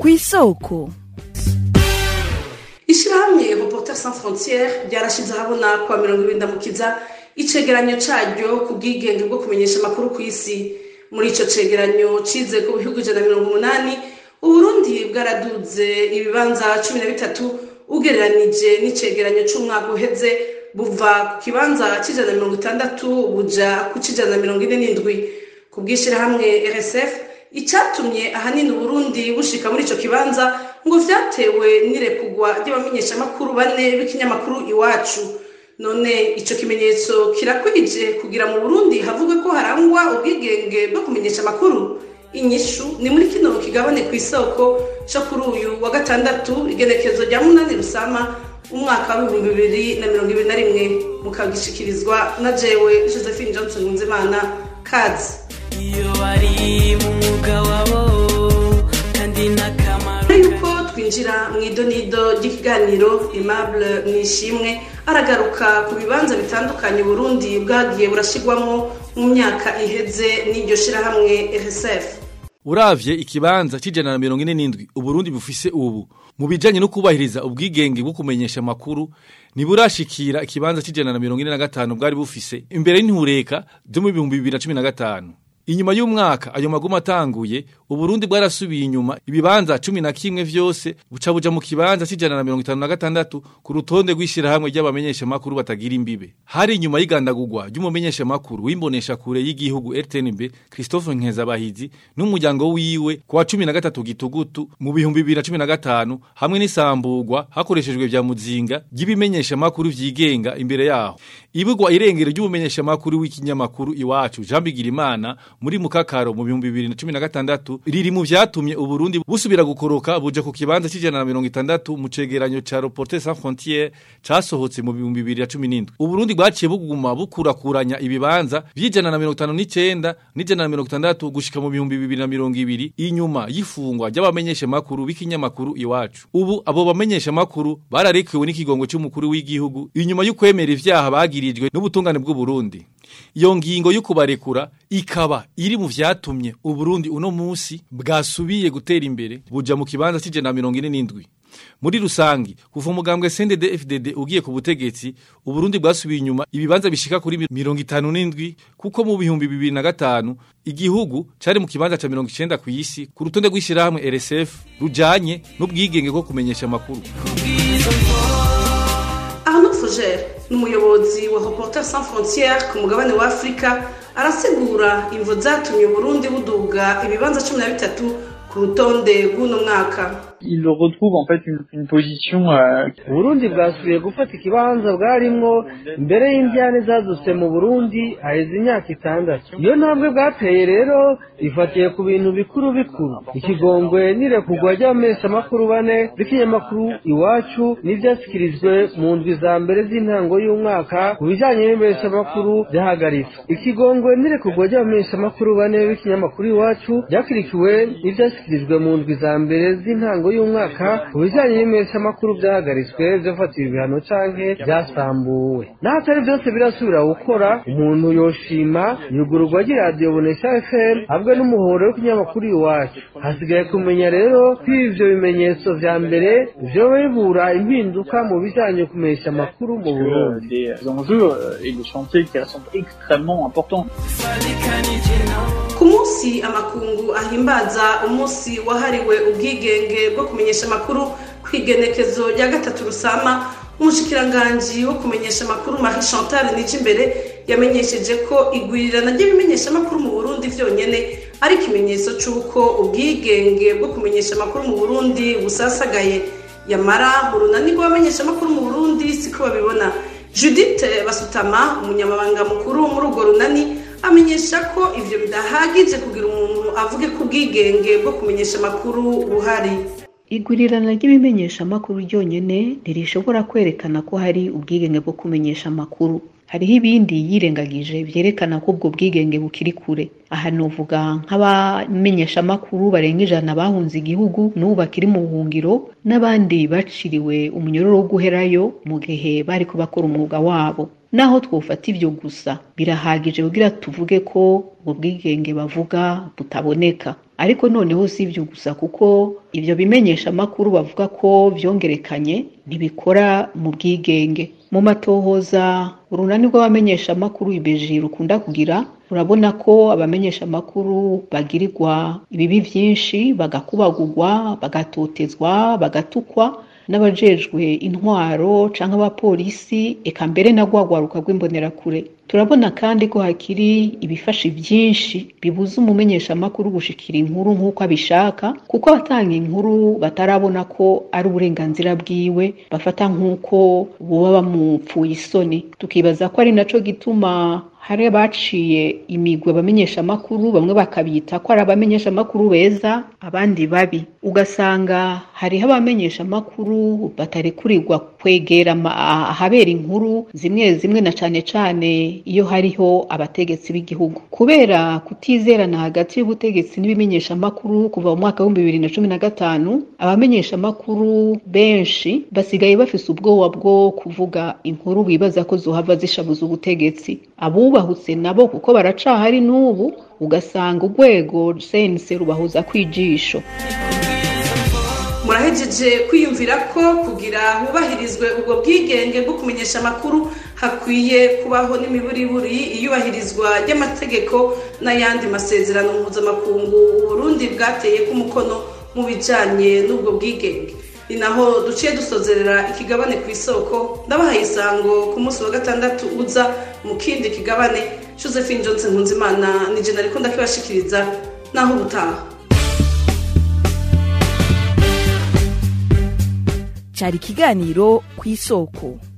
ku isoko ishyirahamwe reporter sans frontiere ryarashize ahabona kwa mirongo ibiri ndamukiza icegeranyo caryo ku bwigenge bwo kumenyesha amakuru ku isi muri ico cegeranyo cize ku bihugu ijana na mirongo umunani uburundi bwaraduze ibibanza cumi na bitatu ugereranije n'icegeranyo c'umwaka uheze buva ku kibanza c'ijana na mirongo itandatu buja ku c'ijana na mirongo ine n'indwi ku bw'ishirahamwe rsf icatumye ahanini uburundi bushika muri ico kibanza ngo vyatewe n'irekugwa ry'abamenyeshamakuru bane b'ikinyamakuru iwacu none ico kimenyetso kirakwije kugira mu burundi havugwe ko harangwa ubwigenge bwo kumenyesha amakuru inyishu ni muri kino kigabane ku isoko co kuri uyu wa gatandatu igenekezo rya munani rusama umwaka w'ibihumbi bibiri na mirongo ibiri na rimwe mukagishikirizwa na jewe josephine johnson nzimana kazi iyo bari mu mwuga wabo kandi n'akamaro mbere yuko twinjira mu idonido ry'ikiganiro aimable nishimwe aragaruka ku bibanza bitandukanye uburundi bwagiye burashigwamo mu myaka iheze n'iryo shirahamwe rsf uravye ikibanza c'ijana na mirongo ine n'indwi uburundi bufise ubu mu bijanye no kubahiriza ubwigenge bwo kumenyesha amakuru ntiburashikira ikibanza c'ijana na mirongo ine na gatanu bwari bufise imbere y'intureka zo mu bihumbi bibiri na cumi na gatanu inyuma y'umwaka ayo maguma atanguye uburundi bwarasubiye inyuma ibibanza cumi na kimwe vyose buca buja mu kibanza c'ijana na mirongo itanu na gatandatu ku rutonde rw'ishirahamwe ry'abamenyeshamakuru batagira imbibe hari inyuma y'igandagurwa ry'umumenyeshamakuru w'imboneshakure y'igihugu rtnb christophe nkezabahizi n'umuryango wiwe ku wa cumi na gatatu gitugutu mu bihumbi bibiri na cumi na gatanu hamwe n'isamburwa hakoreshejwe vya muzinga ry'ibimenyeshamakuru vyigenga imbere yaho ibugwa irengero ry'umumenyeshamakuru w'ikinyamakuru iwacu jean bigirimana muri mukakaro mu bihumbi bibiri na cumi na gatandatu riri mu vyatumye uburundi busubira gukoroka buja ku kibanza c'ijana na mirongo itandatu mu cegeranyo ca reporter sans frontiere casohotse mu bihumbi bibiri na cumi n'indwi uburundi bwaciye buguma bukurakuranya ibibanza vy'ijana na mirongo itanu n'icenda n'ijana na mirongo itandatu gushika mu bihumbi bibiri na mirongo ibiri inyuma y'ifungwa ry'abamenyeshamakuru b'ikinyamakuru iwacu ubu abo bamenyeshamakuru bararekewe n'ikigongo c'umukuru w'igihugu inyuma y'ukwemera ivyaha bagirijwe n'ubutungane bw'uburundi iyo ngingo yo kubarekura ikaba iri mu vyatumye uburundi uno musi bwasubiye gutera imbere buja mu kibanza c'ijana na mirongo ine n'indwi muri rusangi kuva umugambwe CNDD FDD ugiye ku butegetsi uburundi bwasubiye inyuma ibibanza bishika kuri mirongo itanu n'indwi kuko mu bihumbi bibiri na gatanu igihugu cari mu kibanza ca mirongo icenda kw'isi ku rutonde rw'ishirahamwe RSF rujanye n'ubwigenge bwo kumenyesha amakuru arnaud foger ni umuyobozi wa reporter sans frontiere ku mugabane wa afurika arasigura imvo zatumye uburundi buduga ibibanza cumi na bitatu ku rutonde rw'uno mwaka il retrouve en fait une, une position euh, uburundi bwasubiye gufata ikibanza bwarimwo mbere y'indyane zadutse mu burundi haheze imyaka itandatu iyo ntambwe bwateye rero ifatiye ku bintu bikuru bikuru ikigongwe n'irekugwa ry'abamenyeshamakuru bane b'ikinyamakuru iwacu n'ivyashyikirijwe mu ndwi za mbere z'intango y'umwaka ku bijanye n'imenyeshamakuru vyahagaritswe ikigongwe n'irekugwa ry'abamenyeshamakuru bane b'ikinyamakuru iwacu ryakurikiwe n'ivyashyikirijwe mu ndwi za mbere z'intango y'umwaka ku bijanye n'imenyeshamakuru vyahagaritswe vyafatiwe ibihano canke vyasambuwe n'ahatari vyose birasubira gukora umuntu yoshima yugururwa ry'iradiyo bonesha fm hamwe n'umuhoro w'ikinyamakuru iwacu hasigaye kumenya rero ko ivyo bimenyetso vya mbere vyoba bibura impinduka mu bijanye kumenyesha amakuru mu burundi des enjeux euh, et des chantiers qui sont extrêmement importants. ku munsi amakungu ahimbaza umunsi wahariwe ubwigenge bwo kumenyesha amakuru ku igenekezo rya gatatu rusama umushikiranganji wo kumenyesha amakuru marie chantal nijimbere yamenyesheje ko igwirirana ry'ibimenyeshamakuru mu burundi vyonyene ari ikimenyetso c'uko ubwigenge bwo kumenyesha amakuru mu burundi busasagaye yamara mu runani rw'abamenyeshamakuru mu burundi siko babibona judith basutama umunyamabanga mukuru muri urwo runani amenyesha ko ivyo bidahagije kugira umuntu avuge ko ubwigenge bwo kumenyesha amakuru buhari igurirana ry'ibimenyeshamakuru ryonyene ntirishobora kwerekana ko hari ubwigenge bwo kumenyesha amakuru hariho ibindi yirengagije vyerekana ko ubwo bwigenge bukiri kure aha novuga nk'abamenyeshamakuru barenga ijana bahunze igihugu n'ubu bakiri mu buhungiro n'abandi baciriwe umunyororo wo guherayo mu gihe bariko bakora umwuga wabo naho twofata ivyo gusa birahagije kugira tuvuge ko ubwo bwigenge bavuga butaboneka ariko noneho si ivyo gusa kuko ivyo bimenyesha amakuru bavuga ko vyongerekanye ntibikora mu bwigenge mu matohoza urunani rw'abamenyesha amakuru ibeji rukunda kugira urabona ko abamenyesha amakuru bagirirwa ibibi vyinshi bagakubagurwa bagatotezwa bagatukwa n'abajejwe intwaro canke abapolisi eka mbere na rwagwaruka rw'imbonerakure turabona kandi ko hakiri ibifashi vyinshi bibuza umumenyesha amakuru gushikira inkuru nk'uko abishaka kuko abatanga inkuru batarabona ko ari uburenganzira bwiwe bafata nk'uko boba bamupfuye isoni tukibaza ko ari naco gituma hari abaciye imigwi abamenyesha amakuru bamwe bakabita ko ari abamenyesha amakuru beza abandi babi ugasanga hariho abamenyesha amakuru batarekurirwa kwegera ahabera inkuru zimwe zimwe na cane cane iyo hariho abategetsi b'igihugu kubera kutizerana hagati y'ubutegetsi n'ibimenyesha amakuru kuva mu mwaka w'ibihumbi bibiri na cumi na gatanu abamenyesha amakuru benshi basigaye bafise ubwoba bwo kuvuga inkuru bibaza ko zohava zishabuza ubutegetsi abubahutse nabo kuko baracahari n'ubu ugasanga urwego sense rubahuza kwijisho murahejeje kwiyumvira ko kugira hubahirizwe ubwo bwigenge bwo kumenyesha amakuru hakwiye kubaho n'imiburiburi iyubahirizwa ry'amategeko n'ayandi masezerano mpuzamakungu uburundi bwateye k'umukono mu bijanye n'ubwo bwigenge ni naho duciye dusozerera ikigabane ku isoko ndabahaye isango ku munsi wa gatandatu uza mu kindi kigabane josephine johnson nkunzimana ni jena ariko ndakibashikiriza naho ubutaha cyari ikiganiro ku isoko